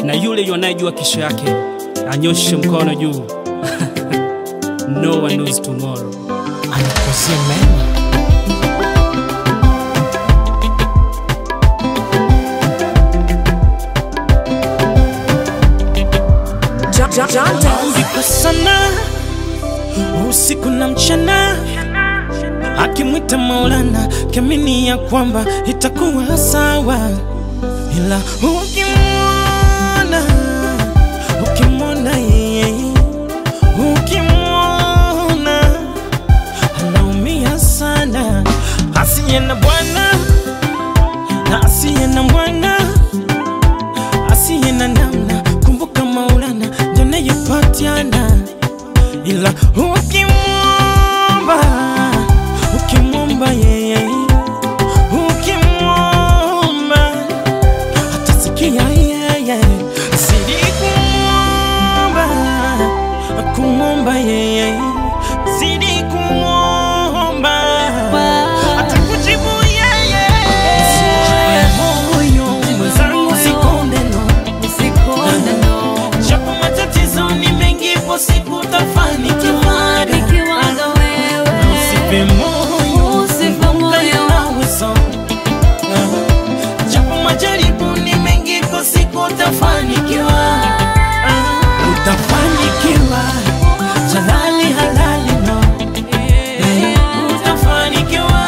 na yule anayejua kesho yake anyoshe mkono juu. no one knows tomorrow. Anakusia mema. Maombi sana usiku na mchana, akimwita Maulana kiamini ya kwamba itakuwa sawa, ila ukimwona ukimwona yeye ukimwona anaumia sana, asiye na bwana na asiye na mwana asiye na namna. Kumbuka Maulana ndio anayepatiana, ila ukimwomba ukimwomba yeye ukimwomba atasikia yeye, zidi kumwomba kumwomba yeye, zidi kumwomba atakujibu yeye. Moyo mwenzangu sikonde no Japo matatizo ni mengi, ipo siku utafanikiwa. Usife moyo, kumbuka unazo. Japo majaribu ni mengi, ipo siku utafanikiwa. Utafanikiwa, halali halali no. Utafanikiwa.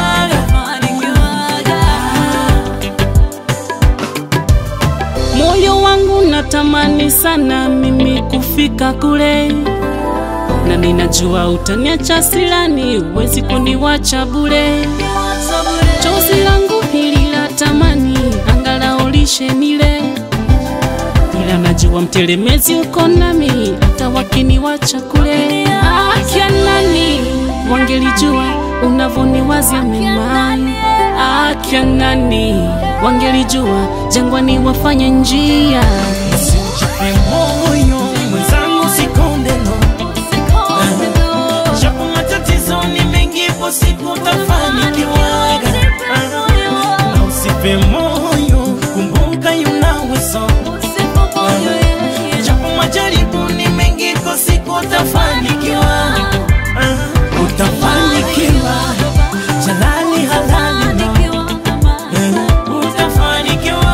Moyo wangu natamani sana mimi kufika kule, na ninajua utaniacha silani, huwezi kuniwacha bure. Chozi langu hili la tamani, angalau lishe nile, ila najua mtelemezi uko nami, hata wakiniwacha kule. Akia nani wangelijua unavoniwazia mema, akia nani wangelijua jangwani wafanya njia Usijipe moyo, mwenzangu sikonde no. Japo matatizo ni mengi, ipo siku utafanikiwa. Na usife moyo, kumbuka yunawezo. Japo majaribu ni mengi, ipo siku utafanikiwa. Utafanikiwa, jalali halali no. Utafanikiwa.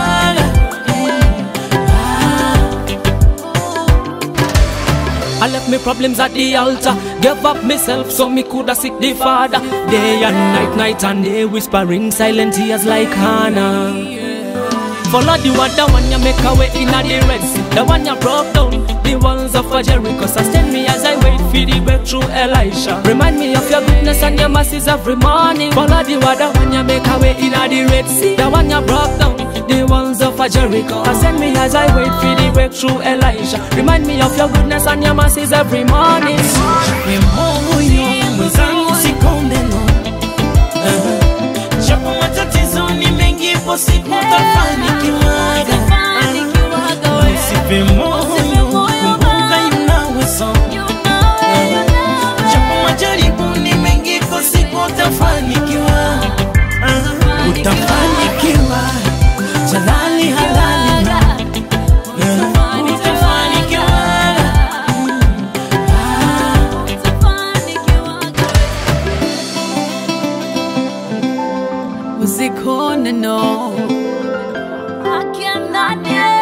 I left me problems at the altar. Gave up myself so me coulda seek the Father. Day and night, night and day, whispering silent tears like Hannah. Follow the one, the one you make a way in the Red Sea. The one you broke down, the walls of Jericho. Sustain me as I wait for the breakthrough, Elisha. Remind me of your goodness and your mercies every morning. Follow the one, the one you make a way in the Red Sea. The one you broke down, the walls of Jericho. Sustain me as I wait for the breakthrough, Elisha. Remind me of your goodness and your mercies every morning. Usijipe moyo, mwenzangu sikonde no. Japo matatizo ni mengi, ipo siku utafanikiwa. Usife moyo, kumbuka yunawezo. Japo majaribu ni mengi, ipo siku utafanikiwa. Utafanikiwa, jalali halali no. Utafanikiwa. usikone no I cannot